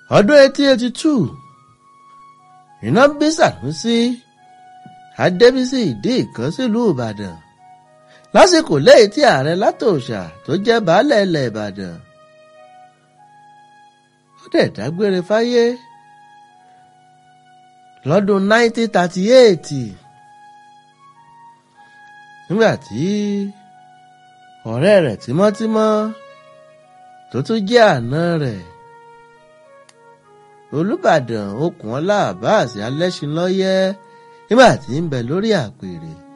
ọdún eighteen eighty two iná bí Sànúsí Adébísí ìdí ìkan sílùú Ìbàdàn lásìkò lẹ́yìn tí ààrẹ látòòṣà tó jẹ́ baálẹ̀ ilẹ̀ Ìbàdàn ó dẹ̀ dágbére fáyé lọ́dún 1938 nígbà tí ọ̀rẹ́ rẹ̀ tímọ́tímọ́ tó tún jẹ́ àná rẹ̀ Olúbàdàn Okùnọlá Abbas Alẹ́ṣinlọ́yẹ́ nígbà tí ń bẹ lórí àpèrè